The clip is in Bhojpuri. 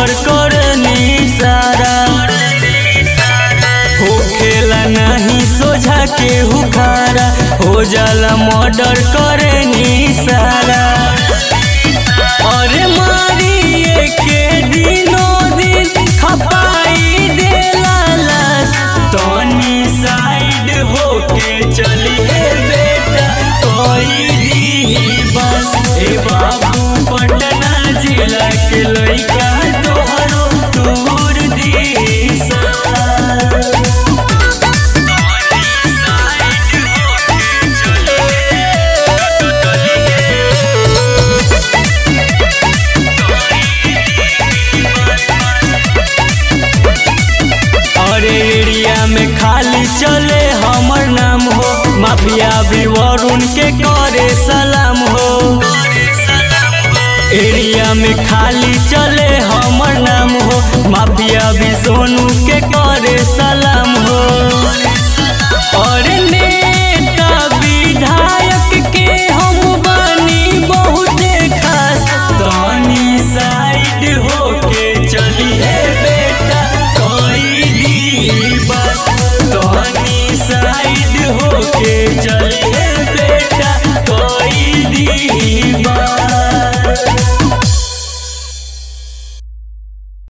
मर्डर करनी सारा हो खेला नहीं सोझा के हुखारा हो जाला मर्डर करनी सारा अरे मारिए के दिनों दिन खपाई देला लाश तनी साइड होके चलिए बेटा कोई दी बस ए बाबू पटना जिला के लइका तोहरो दूर दी सा और एरिया में खाली चले हमर नाम हो माफिया भी वरुण के करे सलाम हो एरिया में खाली चले हमर नाम हो माफिया भी सोनू के करे सलाम हो और नेता विधायक के हम बनी बहुत खास तनी साइड होके चलिए बेटा कोई दी बस तनी साइड होके चलिए बेटा कोई दी